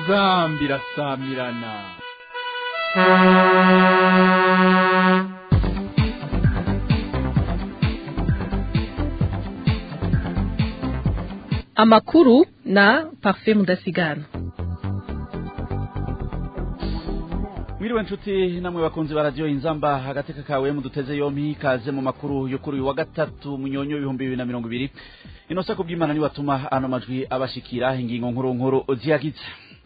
inzambi irasamirana amakuru na parfait mudasigana mwiriwe nshuti namwe bakunzi ba radiyo inzamba agateka kawe muduteze yompi kaze mu makuru yo kuri uyu wa gatatu munyonyo ibihumbi bibiri na mirongo ibiri inosa ku bw'imana nibatuma ano majwi abashikira ingingo nkuru nkuru ziyagize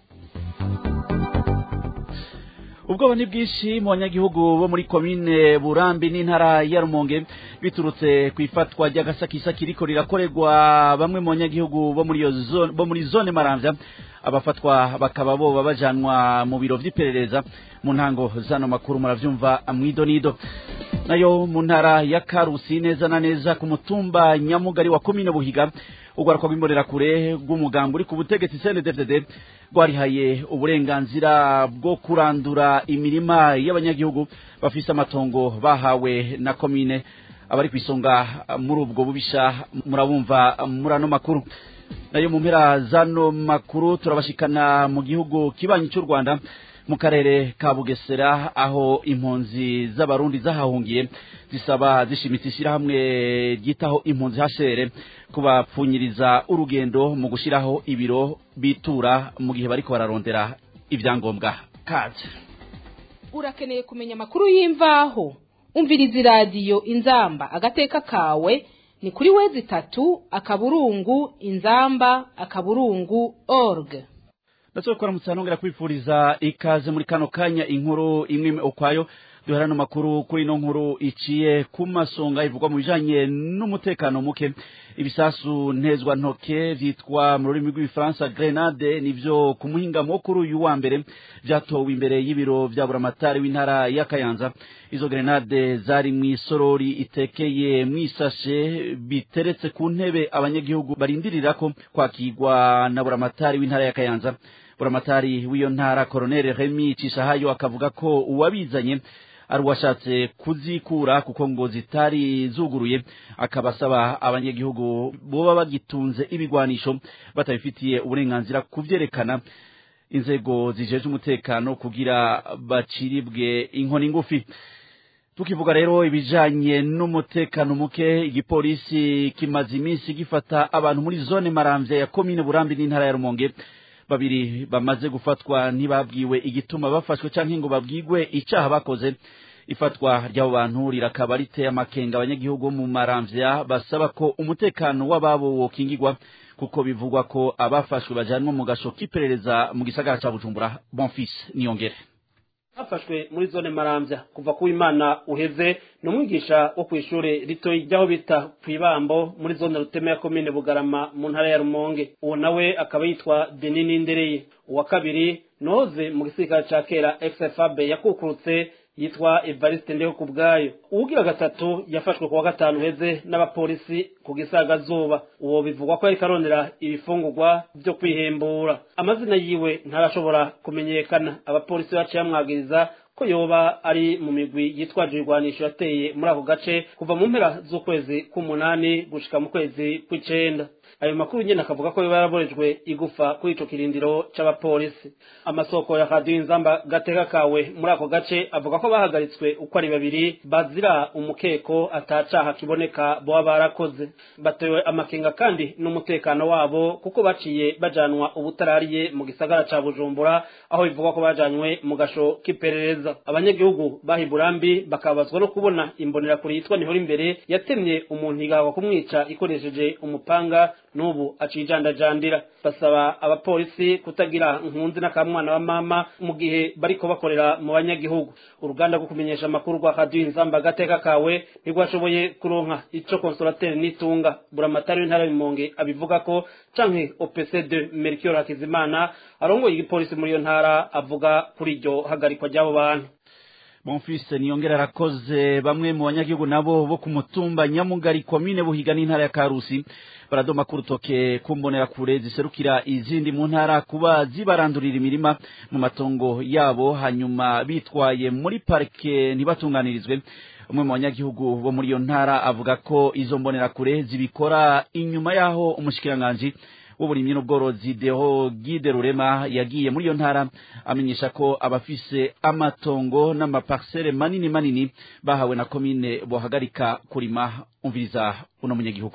ubwoba ni bwinshi mu banyagihugu bo muri komine burambi n'intara ya rumonge biturutse ku ifatwa ry'agasakisaki riko rirakorerwa bamwe mu banyagihugu bo muri iyo zone bo muri zone maramvya abafatwa bakaba boba bajanwa mu biro vy'iperereza mu ntango zano makuru muravyumva mwidonido nayo mu ntara ya karusi neza na neza ku mutumba nyamugari wa komine buhiga urwaruka rw'imbonerakure rw'umugambi uri ku butegetsi cndfdd rwarihaye uburenganzira bwo kurandura imirima y'abanyagihugu bafise amatongo bahawe na komine abari ku isonga muri ubwo bubisha murabumva muri ano makuru nayo mu mpera zano makuru turabashikana mu gihugu kibanyi cy'u rwanda mu karere ka bugesera aho impunzi z'abarundi zahahungiye zisaba zishimitse ishyirahamwe ryitaho impunzi hashere kubapfunyiriza urugendo mu gushyiraho ibiro bitura mu gihe bariko bararondera ibyangombwa kaze urakeneye kumenya amakuru y'imvaho umviriza iradiyo inzamba agateka kawe ni kuri wezi itatu akaburungu inzamba akaburungu org ndetse kuramutse nongera kwifuriza ikaze muri kano kanya inkuru imwe ukwayo duhera no makuru kuri no nkuru iciye ku masonga ivugwa mu bijanye n'umutekano muke ibisasu ntezwa ntoke vyitwa mu rurimi rw'igifaransa grenade nivyo ku muhingamo kuri uyu wa mbere vyatowe imbere y'ibiro vya buramatari w'intara ya kayanza izo grenade zari mw'isorori itekeye mw'isashe biteretse ku ntebe abanyagihugu barindirirako kwakirwa na buramatari w'intara ya kayanza buramatari w'iyo ntara koroneli remi cishahayo akavuga ko uwabizanye ari uwashatse kuzikura kuko ngo zitari zuguruye akaba asaba abanyagihugu boba bagitunze ibigwanisho batabifitiye uburenganzira kuvyerekana inzego zijeje umutekano kugira baciribwe inkoni ngufi tukivuga rero ibijanye n'umutekano muke igipolisi kimaze iminsi gifata abantu muri zone maramvya ya komine burambi n'intara ya rumonge babiri bamaze gufatwa ntibabwiwe igituma bafashwe canke ngo babwigwe icaha bakoze ifatwa ry'abo bantu rirakaba riteye amakenga abanyagihugu bo mu maramvya basaba ko umutekano w'ababo wokingirwa kuko bivugwa ko abafashwe bajanwa mu gasho k'iperereza mu gisagara ca bujumbura bonfis niyongere hafashwe muri zone maramvya kuva ku imana uheze ni umwigisha wo kw'ishure ritoyi ry'aho bita kw'ibambo muri zone ruteme ya komine bugarama mu ntara ya rumonge uwo nawe akaba yitwa denini ndereye uwa kabiri noze mu gisirikare ca kera xfab yakukurutse yitwa evariste ndeho ku bwayo uwugira gatatu yafashwe kuwa gatanu heze n'abapolisi ku gisagazuba uwo bivugwa ko yariko arondera ibifungurwa vyo kwihembura amazina yiwe ntarashobora kumenyekana abapolisi baciye bamwagiriza ko yoba ari mu migwi yitwaje ibigwanisho yateye muri ako gace kuva mu mpera z'ukwezi k'umunani gushika mu kwezi kw'icenda ayo makuru nyene akavuga ko yoba yaraborejwe igufa kuri ico kirindiro c'abapolisi amasoko ya radiyo inzamba gateka kawe muri ako gace avuga ko bahagaritswe uko ari babiri bazira umukeko atacaha kiboneka boba barakoze batewe amakenga kandi n'umutekano wabo kuko baciye bajanwa ubutarariye mu gisagara ca bujumbura aho bivugwa ko bajanywe mu gasho k'iperereza abanyagihugu baha iburambi bakabazwa no kubona imbonerakure yitwa nihora imbere yatemye umuntu igahakwa kumwica ikoresheje umupanga n'ubu acijandajandira basaba abapolisi kutagira nkunzi n'akamwana wa mama mu gihe bariko bakorera mu banyagihugu uruganda rwo kumenyesha amakuru rwa radiyo inzamba agateka kawe ntirwashoboye kuronka ico konsolateri n'itunga buramatari w'intara y'umonge abivuga ko canke opc2 mercure hakizimana arongoye igipolisi muri iyo ntara avuga kuri iryo hagarikwa ry'abo bantu bonfise niyongera arakoze bamwe mu banyagihugu nabo bo ku mutumba nyamugari komine buhiga n'intara ya karusi baradoma ku rutoke kumbonera kure ziserukira izindi mu ntara kuba zibarandurira imirima mu matongo yabo hanyuma bitwaye muri parike ntibatunganirizwe umwe mu banyagihugu bo muri iyo ntara avuga ko izo mbonerakure zibikora inyuma y'aho umushikiranganji w'uburimyi n'ubworozi deho gide rurema yagiye muri iyo ntara amenyesha ko abafise amatongo n'amaparsele manini manini bahawe na komine bohagarika kurima umviriza uno munyagihugu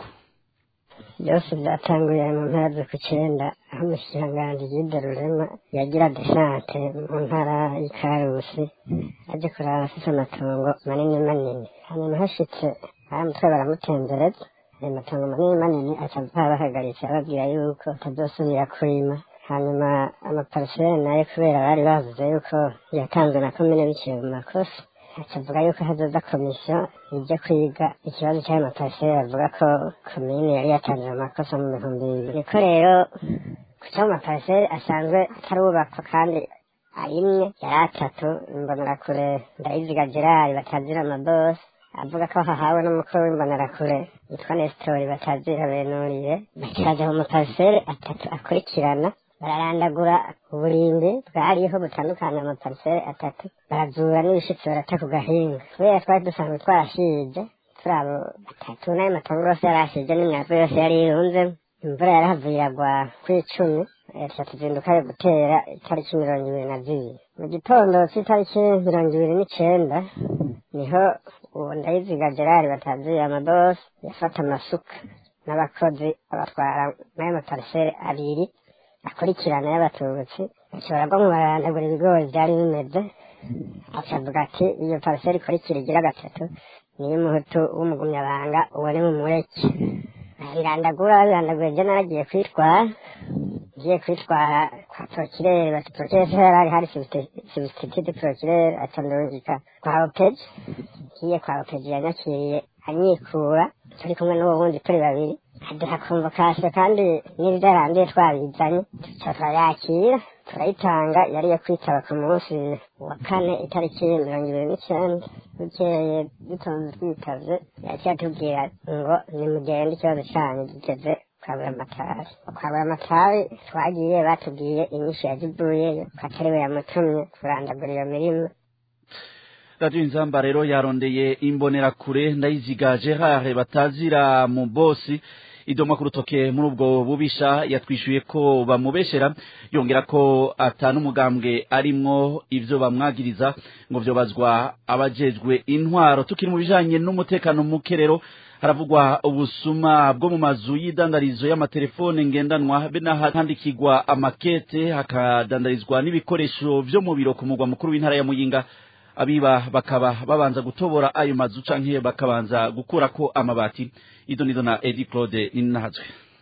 byose byatanguye mu mpera z'ukw'icyenda aho umushikiranganji gide rurema yagira desante mu ntara y'ikarusi aje kuraba afise amatongo manini manini hanyuma hashitse baramutwe baramutembereza ayo matongo manini manini aca bahagaritse ababwira yuko atazosubira kurima hanyuma amaparisere nayo kubera bari bavuze yuko yatanzwe na komine biciye mu makosa akavuga yuko hazoza komisiyo ijya kwiga ikibazo cy'ayo maparisere bavuga ko komine yari yatanze amakosa mu bihumbi bibiri niko rero ku cyo maparisere asanzwe atarubakwa kandi arimwe yari atatu imbonerakure ndayiziga gerard batazira amabosi avuga ko hahawe n'umukuru w'imbonerakure yitwa nesitori batazira benuriye bakiraza mu maparisere atatu akurikirana bararandagura uburimbi bwariho butandukanye amaparisere atatu barazura n'ibishitsi barata ku gahinga kubera twari dusanzwe twarashije turi abo batatu n'ayo matongo yose yarashije n'imyavu yose yari irunzemo imvura yarahavuye iragwa kw'icumi tuca tuzinduka yo gutera itariki mirongo ibiri na zibiri mu gitondo cy'itariki mirongo ibiri n'icenda niho uwo ndayiziga gerard bataziye amabosi yafata amasuka n'abakozi abatwara n'ayo maparisere abiri akurikirana y'abatutsi bashobora bwo mu barandagura ibigori byari bimeze akavuga ati iyo pariseri ikurikira igira gatatu niyo umuhutu w'umugumyabanga uwo ni mumureke birandagura birandaguye byo naragiye kwitwara ngiye kwitwara kwa prokirere bati prokirere se yari hari substitute prokirere atandungika kwa opeji ngiye kwa opeji yanyakiriye anyikura turi kumwe n'uwo wundi turi babiri aduha konvokasiyo kandi n'ibyaranduye twabizanye tuca turayakira turayitanga yari yo kwitaba ku munsi wa kane itariki mirongo ibiri n'icyenda bukeye dutonze twitavye yaciye atubwira ngo nimugende ikibazo canyu gigeze kwabura amatari kwabura amatari twagiye batubwiye inyishu yazivuyeyo ko atari we yamutumye kurandagura iyo mirima radiyo inzamba rero yarondeye imbonerakure ndayiziga gerard batazira mu bosi idoma ku rutoke muri ubwo bubisha yatwishyuye ko bamubeshera yongera ko atanu umugambwe arimwo ibyo bamwagiriza ngo byobazwa abajejwe intwaro tukiri mu bijanye n'umutekano muke rero haravugwa ubusuma bwo mu mazu y'idandarizo y'amatelefone ngendanwa be n'ahandikirwa amakete hakadandarizwa n'ibikoresho vyo mu biro ku mugwa mukuru w'intara ya muyinga abiba bakaba babanza gutobora ayo mazu canke bakabanza gukurako amabati ido nido na Edi Claude Ninahazwe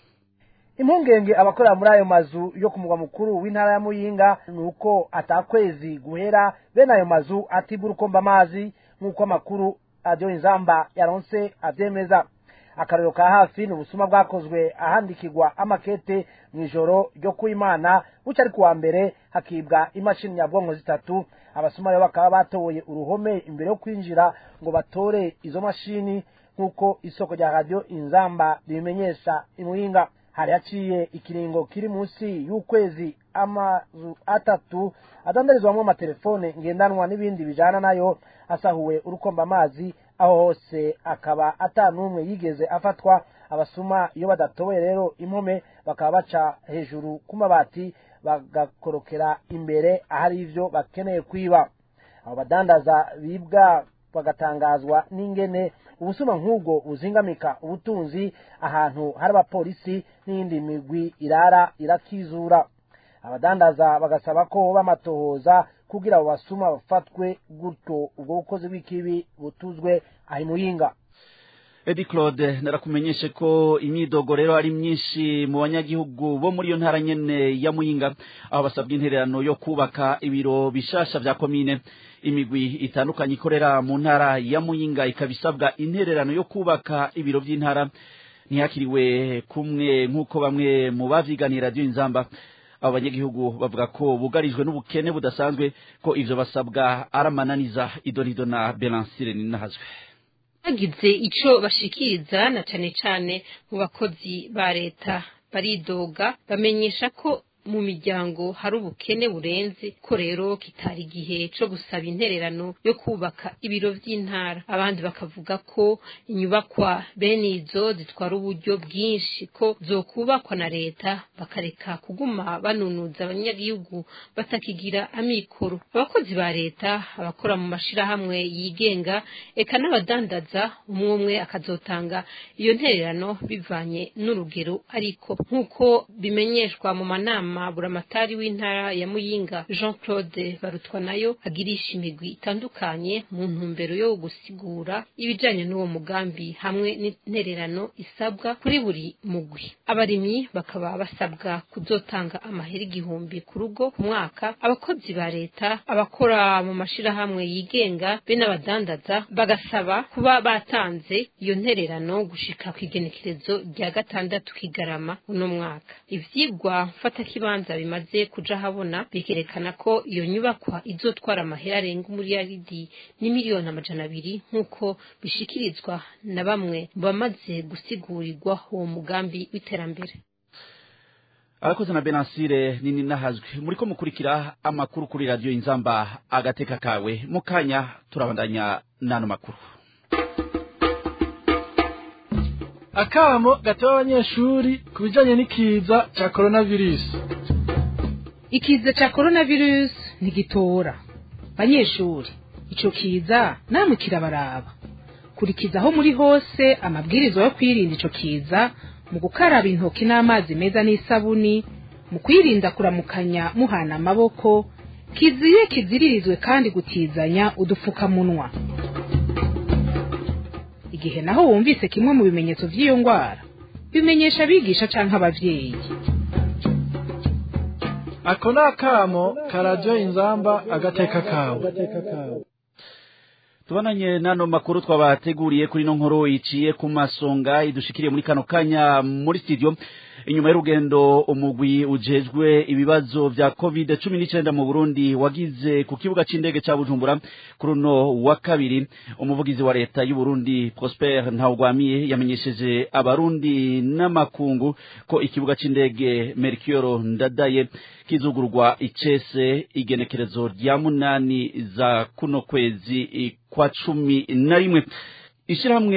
impungenge abakorera muri ayo mazu yo ku mugwa mukuru w'intara ya muyinga ni uko atakwezi guhera bene ayo mazu atibura ukomba amazi nk'uko amakuru radiyo inzamba yaronse avyemeza akarero ka hafi ni ubusuma bwakozwe ahandikirwa amakete mu ijoro ryo kuimana buca ari kuwa mbere hakibwa imashini nyabwonko zitatu abasuma rero bakaba batoboye uruhome imbere yo kwinjira ngo batore izo mashini nk'uko isoko rya radiyo inzamba ribimenyesha imwinga hari haciye ikiringo kiri munsi y'ukwezi amazu atatu adandarizwamo amatelefone ngendanwa n'ibindi bijana nayo asahuwe urukomba amazi aho hose akaba ata n'umwe yigeze afatwa abasuma iyo badatoboye rero impome bakaba baca hejuru ku mabati bagakorokera imbere ahari ivyo bakeneye kwiba abo badandaza bibwa bagatangazwa n'ingene ubusuma nk'ubwo buzingamika ubutunzi ahantu hari abapolisi n'iyindi migwi irara irakizura abadandaza bagasaba ko bamatohoza kugira abo basuma bafatwe gutyo ubwo bukozi bw'ikibi butuzwe aho muyinga Edi Claude narakumenyeshe ko imyidogo rero ari myinshi mu banyagihugu bo muri iyo ntara nyene ya Muyinga aho basabwa intererano yo kubaka ibiro bishasha vya komine imigwi itandukanye ikorera mu ntara ya Muyinga ikabisabwa intererano yo kubaka ibiro vy'intara ntihakiriwe kumwe nk'uko bamwe mu bavyiganira radio inzamba abo banyagihugu bavuga ko bugarijwe n'ubukene budasanzwe ko ivyo basabwa aramananiza idonido na Belancire ninahazwe bagize ico bashikiriza na cane cane mu bakozi ba leta baridoga bamenyesha ko mu miryango hari ubukene burenze ko rero kitari igihe co gusaba intererano yo kubaka ibiro vy'intara abandi bakavuga ko inyubakwa bene izo zitwara uburyo bwinshi ko zokubakwa na leta bakareka kuguma banunuza abanyagihugu batakigira amikoro abakozi ba leta abakora mu mashirahamwe yigenga eka n'abadandaza umwe umwe akazotanga iyo ntererano bivanye n'urugero ariko nk'uko bimenyeshwa mu manama buramatari w'intara ya muyinga jean claude barutwa nayo agirisha imigwi itandukanye mu ntumbero yo gusigura ibijanye n'uwo mugambi hamwe n'intererano isabwa kuri buri mugwi abarimyi bakaba basabwa kuzotanga amahera igihumbi ku rugo ku mwaka abakozi ba leta abakora mu mashirahamwe yigenga be n'abadandaza bagasaba kuba batanze iyo ntererano gushika ku igenekerezo rya gatandatu kigarama uno mwaka ivyigwa mfatakibanza bimaze kuja habona bikerekana ko iyo nyubakwa izotwara amahera arenga umuriyaridi n'imiliyoni amajana abiri nk'uko bishikirizwa na bamwe mu bamaze gusigurirwa uwo mugambi w'iterambere abakoze na benasire nini nahazwe muriko mukurikira amakuru kuri radiyo inzamba agateka kawe mu kanya turabandanya n'ano makuru akamo gatewe abanyeshuri ku bijanye n'ikiza ca coronavirus ikiza ca coronavirus ntigitora banyeshuri ico kiza namwe kirabaraba kurikizaho muri hose amabwirizwa yo kwirinda ico kiza mu gukaraba intoki n'amazi meza n'isabuni mu kwirinda kuramukanya muhana amaboko kiziye kiziririzwe kandi gutizanya udupfukamunwa igihe naho wumvise kimwe mu bimenyetso vy'iyo ngwara bimenyesha abigisha canke abavyeyi ako ni akamo ka radiyo inzamba agateka kawe tubananye n'ano makuru twabateguriye kuri no nkuru iciye ku masonga idushikiriye muri kano kanya muri studio inyuma y'urugendo umugwi ujejwe ibibazo vya covid cumi n'icenda mu burundi wagize ku kibuga c'indege ca bujumbura kuri uno wa kabiri umuvugizi wa leta y'uburundi prosper ntawugwamiye yamenyesheje abarundi n'amakungu ko ikibuga c'indege mercure ndadaye kizugurwa icese igenekerezo rya munani za kuno kwezi kwa cumi na rimwe ishirahamwe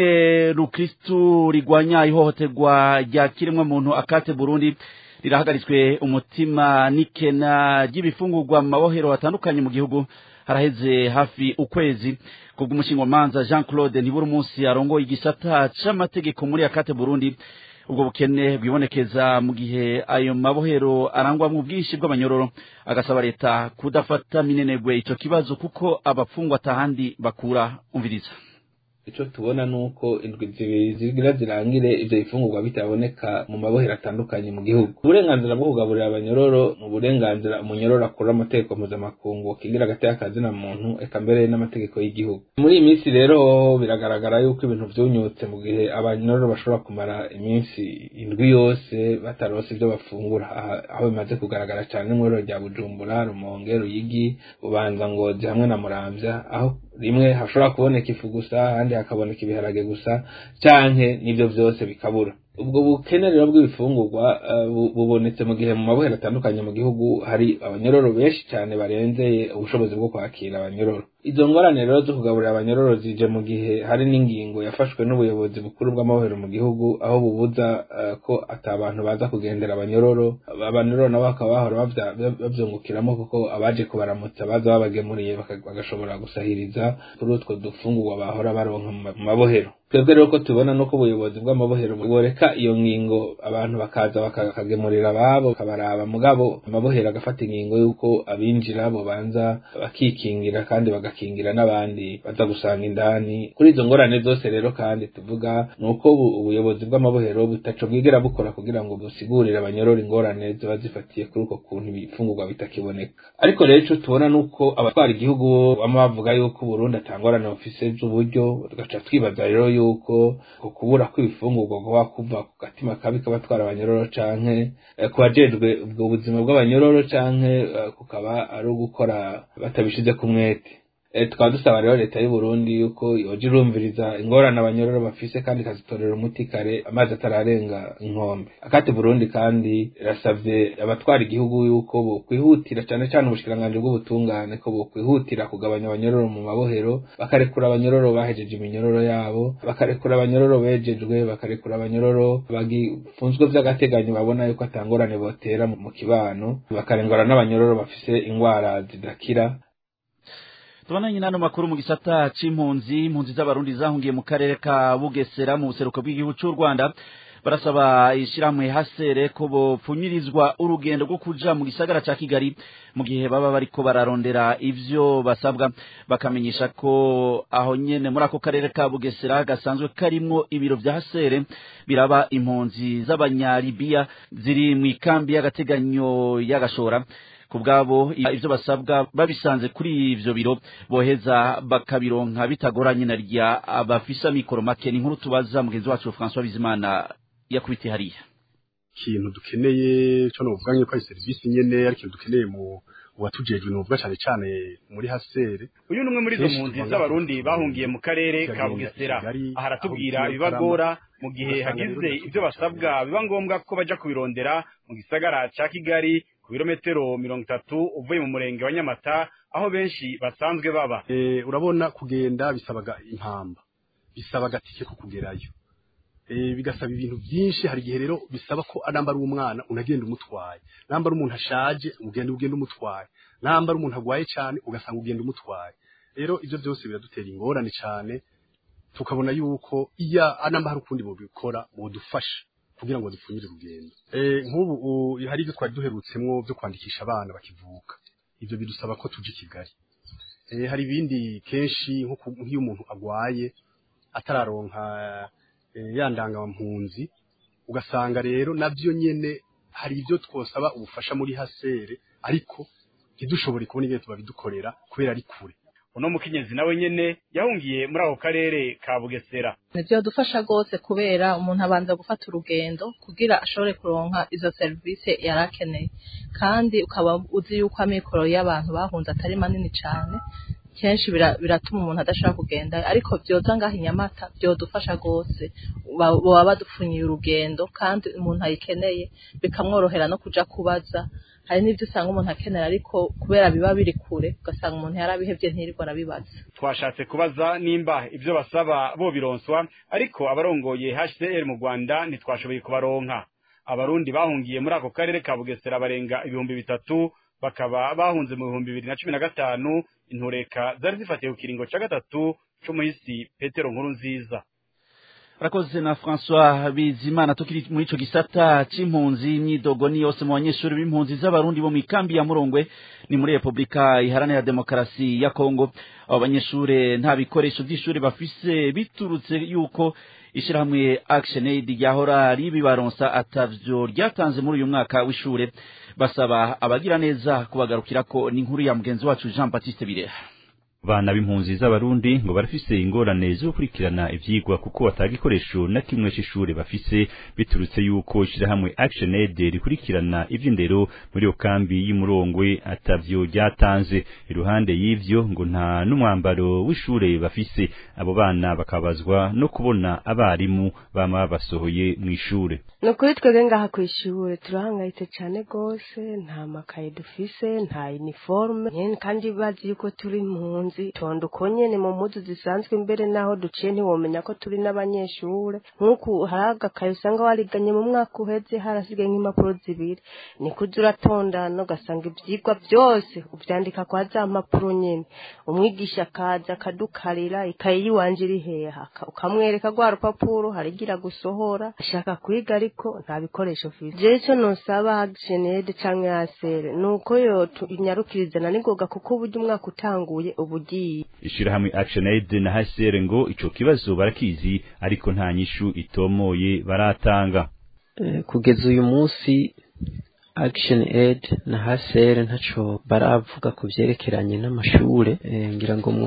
rukristu rigwanya ihohoterwa rya kiremwa muntu akate burundi rirahagaritswe umutima n'ikena ry'ibifungurwa mu mabohero atandukanye mu gihugu haraheze hafi ukwezi kubw'umushingamanza jean claude ntibura umunsi arongoye igisata c'amategeko muri akate burundi ubwo bukene bwibonekeza mu gihe ayo mabohero arangwamwo ubwinshi bw'abanyororo agasaba leta kudafata minenegwe ico kibazo kuko abapfungwa atahandi bakura umviriza ico tubona nuko indwi zibiri zigira zirangire ivyo bifungurwa bitaboneka mu mabohero atandukanye mu gihugu uburenganzira bwo kugaburira abanyororo mu burenganzira umunyororo akura amategeko mpuzamakungu kigira agateka kazina muntu eka mbere n'amategeko y'igihugu muri iyi minsi rero biragaragara yuko ibintu vyunyutse mu gihe abanyororo bashobora kumara iminsi indwi yose bataronse ivyo bafungura aho bimaze kugaragara cane n'umwororo rya bujumbura rumonge ruyigi bubanza ngozi hamwe na muramvya aho rimwe hashobora kuboneka ifu gusa ahandi hakaboneka ibiharage gusa canke n'ivyo vyose bikabura ubwo bukene rero bw'ibifungurwa bubonetse mu gihe mu mabohero atandukanye mu gihugu hari abanyororo benshi cyane barenzeye ubushobozi bwo kwakira abanyororo izo ngorane rero zo kugaburira abanyororo zije mu gihe hari n'ingingo yafashwe n'ubuyobozi bukuru bw'amabohero mu gihugu aho bubuza ko ata abantu baza kugendera abanyororo abanyororo nabo bakaba bahora bavyungukiramo kuko abaje kubaramutsa baza babagemuriye bagashobora gusahiriza kuri utwo dufungurwa bahora baronka mu mabohero twebwe rero ko tubona nuko ubuyobozi bw'amabohero boreka iyo ngingo abantu bakaza bakagemurira ababo bakabaraba mugabo amabohero agafata ingingo y'uko abinjira bobanza bakikingira kandi bagakingira n'abandi baza gusanga indani kuri izo ngorane zose rero kandi tuvuga ni uko ubuyobozi bw'amabohero butaco bwigera bukora kugira ngo busigurire abanyorora ingorane ziba zifatiye kuri uko kuntu ibifungurwa bitakiboneka ariko rero ico tubona nuko abatwara igihugu bama bavuga yuko Burundi atangorane bufise z'uburyo tugaca twibaza rero yuko ku kubura kw'ibifungurwa kuba kuva ku gatima kabi k'abatwara abanyororo canke ku bajejwe ubwo buzima bw'abanyororo canke kukaba ari ugukora batabishize ku mwete tukaba dusaba rero leta y'u Burundi yuko yoja irumviriza ingorane abanyororo bafise kandi ikazitorera umuti kare amazi atararenga inkombe akati Burundi kandi irasavye abatwara igihugu yuko bokwihutira cane cane ubushikiranganji bw'ubutungane ko bokwihutira kugabanya abanyororo mu mabohero bakarekura abanyororo bahejeje iminyororo yabo bakarekura abanyororo bejejwe bakarekura abanyororo bagifunzwe vy'agateganyo babona yuko atangorane botera mu kibano bakarengora n'abanyororo bafise ingwara zidakira tubonanye n'ano makuru mu gisata c'impunzi impunzi z'abarundi zahungiye mu karere ka bugesera mu buseruko bw'igihugu c'u rwanda barasaba ishyirahamwe hasere ko bopfunyirizwa urugendo rwo kuja mu gisagara ca kigali mu gihe baba bariko bararondera ivyo basabwa bakamenyesha ko aho nyene muri ako karere ka bugesera gasanzwe karimwo ibiro vya hasere biraba impunzi z'abanyalibiya ziri mu ikambi y'agateganyo y'agashora ku bwabo ivyo basabwa babisanze kuri ivyo biro boheza bakabironka bitagoranye na rya abafisa mikoro make ni nkuru tubaza mugenzi wacu François Bizimana yakubitiye hariya ikintu dukeneye cyo novuga nyine ko ari serivisi nyene ari ikintu dukeneye mu watujejwe novuga cyane cyane muri hasere uyu numwe muri izo mpunzi z'abarundi bahungiye mu karere ka Bugesera aha aratubwira ibibagora mu gihe hagize ibyo basabwa biba ngombwa ko baja kubirondera mu gisagara ca Kigali ku birometero mirongo itatu uvuye mu murenge wa Nyamata aho benshi basanzwe baba e, urabona kugenda bisabaga impamba bisabaga tike ko kugerayo e, bigasaba ibintu byinshi hari igihe rero bisaba ko anambara umwana unagenda umutwaye nambara umuntu ashaje ugenda ugenda umutwaye nambara umuntu agwaye cyane ugasanga ugenda umutwaye rero ivyo byose biradutera ingorane cyane tukabona yuko iya anamba hari ukundi bobikora bodufasha kugira ngo dupfunyire urugendo eh nk'ubu hari ibyo twari duherutsemwo byo kwandikisha abana bakivuka ivyo bidusaba ko tuje Kigali eh hari ibindi kenshi nk'iyo umuntu agwaye atararonka eh, yandanga mpunzi ugasanga rero navyo nyene hari ibyo twosaba ubufasha muri hasere ariko ntidushobore kubona ibyo tubabidukorera kubera ari kure uno mukenyezi nawe nyene yahungiye muri ako karere ka Bugesera nivyo dufasha gose kubera umuntu abanza gufata urugendo kugira ashobore kuronka izo service yarakeneye kandi ukaba uzi yuko amikoro y'abantu bahunze atari manini cane kenshi biratuma umuntu adashobora kugenda ariko vyoza ngaho inyamata vyodufasha gose boba badupfunyiye urugendo kandi umuntu ayikeneye bikamworohera no kuja kubaza hari n'ibyo usanga umuntu akenera ariko kubera biba biri kure ugasanga umuntu yarabihevye ntirirwa arabibaza twashatse kubaza nimba ivyo basaba bo bironswa ariko abarongoye HCR mu Rwanda ntitwashoboye kubaronka abarundi bahungiye muri ako karere ka Bugesera barenga ibihumbi bitatu bakaba bahunze mu bihumbi bibiri na cumi na gatanu intureka zari zifatiye ku kiringo ca gatatu c'umuhisi Petero nkuru nziza Rakoze na François Bizimana tukiri muri ico gisata c'impunzi imyidogo ni yose mu banyeshuri b'impunzi z'abarundi bo mu ikambi ya Murongwe ni muri Republika Iharanira Demokarasi ya Kongo abo banyeshure nta bikoresho vy'ishuri bafise biturutse yuko ishirahamwe Action Aid ryahora ribibaronsa atavyo ryatanze muri uyu mwaka w'ishure basaba abagira neza kubagarukirako ni inkuru ya mugenzi wacu Jean Baptiste Bireha bana b'impunzi z'abarundi ngo barafise ingorane zo gukurikirana ivyigwa kuko batagikoresho na kimwe c'ishure bafise biturutse yuko ishirahamwe Action Aid rikurikirana ivy'indero muri iyo kambi y'umurongwe atavyo ryatanze iruhande y'ivyo ngo nta n'umwambaro w'ishure bafise abo bana bakabazwa no kubona abarimu bama basohoye mw'ishure ni ukuri twebwe ngaha kw'ishure turahangayitse cane gose nta makaye dufise nta uniforme kandi bazi yuko turi impunzi tonda uko nyene mu mpuzu zisanzwe mbere naho duciye ntiwomenya ko turi n'abanyeshure nk'uku hari agakaye usanga wariganye mu mwaka uheze harasigaye nk'impapuro zibiri niko uza uratondana ugasanga ivyigwa vyose uvyandika kwa za mpapuro nyene umwigisha akaza akadukarira ikaye yiwanje iri heha ukamwereka rwa rupapuro harigira gusohora ashaka kwiga ariko nta bikoresho ufise jewe ico nosaba Action Aid canke ASR nuko yo inyarukirizana n'ingoga kuko uburyo umwaka utanguye ubu ugiye ishirahamwe Action Aid na HCR ngo ico kibazo barakizi ariko nta nyishu itomoye baratanga eh, kugeza uyu munsi Action Aid na HCR ntaco baravuga ku vyerekeranye n'amashure eh, ngira ngo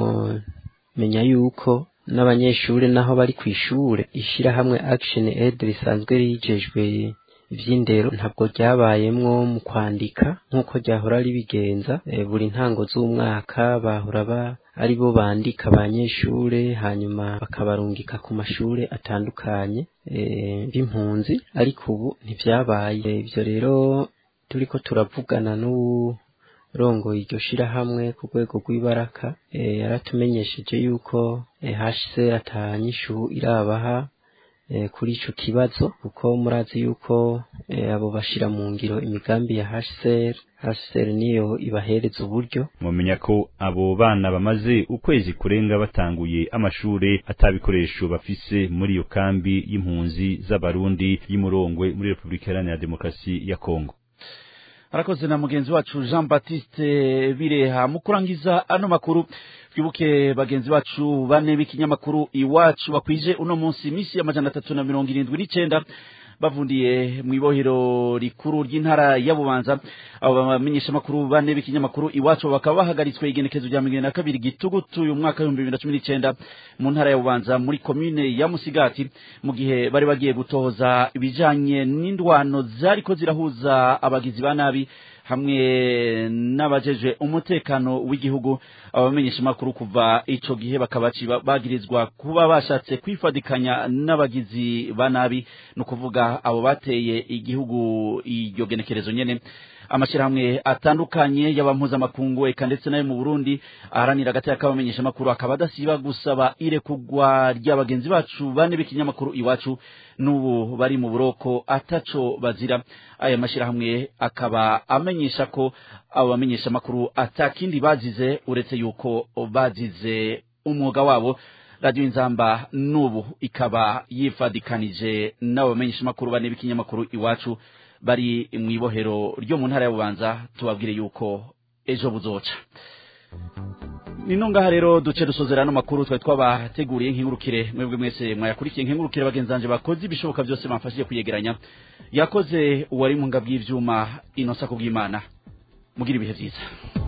menya yuko n'abanyeshure naho bari kw'ishure ishirahamwe Action Aid risanzwe rijejwe ivy'indero ntabwo ryabayemwo mu kwandika nk'uko ryahora ribigenza e, buri ntango z'umwaka bahora ba ari bo bandika abanyeshure hanyuma bakabarungika ku mashure atandukanye b'impunzi ariko ubu ntivyabaye ivyo rero turiko turavugana n'urongoye iryo shirahamwe ku rwego rw'ibaraka yaratumenyesheje yuko HCR atanyishu irabaha kuri ico kibazo kuko murazi yuko abo bashira mu ngiro imigambi ya HCR HCR niyo ibahereza uburyo mumenya ko abo bana bamaze ukwezi kurenga batanguye amashure atabikoresho bafise muri iyo kambi y'impunzi z'abarundi y'umurongwe muri Republika Iharanira Demokarasi ya Kongo arakoze na mugenzi wacu Jean Baptiste Bireha mu kurangiza ano makuru twibuke bagenzi bacu bane b'ikinyamakuru iwacu bakwije uno munsi imisi y'amajana atatu na mirongo irindwi n'icenda bavundiye mu ibohero rikuru ry'intara ya Bubanza abo bamenyesha makuru bane b'ikinyamakuru iwacu bakaba bahagaritswe igenekezo rya mirongo na kabiri gitugutu uyu mwaka w'ibihumbi bibiri na cumi n'icenda mu ntara ya Bubanza muri komine ya Musigati mu gihe bari bagiye gutohoza ibijanye n'indwano zariko zirahuza abagizi ba nabi hamwe n'abajeje umutekano w'igihugu abamenyesha makuru kuva ico gihe bakaba bagirizwa kuba bashatse kwifadikanya n'abagizi ba nabi no kuvuga abo bateye igihugu iryo genekerezo nyene amashyirahamwe atandukanye y'abampuzamakungu eka ndetse nayo mu Burundi aharanira agateka k'abamenyesha makuru akaba adasiba gusaba irekugwa ry'abagenzi bacu bane b'ikinyamakuru iwacu n'ubu bari mu buroko ataco bazira aya mashyirahamwe akaba amenyesha ko abo bamenyesha makuru atakindi bazize uretse yuko bazize umwuga wabo radiyo inzamba n'ubu ikaba yifadikanije n'abo bamenyesha makuru bane b'ikinyamakuru iwacu bari mu ibohero ryo mu ntara ya bubanza tubabwire yuko ejo buzoca nino ngaha rero duce dusozera ano makuru twari twabateguriye nk'ingurukire mwebwe mwese mwayakurikiye nk'ingurukire bagenzanje bakoze ibishoboka byose bamfashije kuyegeranya yakoze uwari mu ngabw'ivyuma inosa kubw'imana mugira ibihe byiza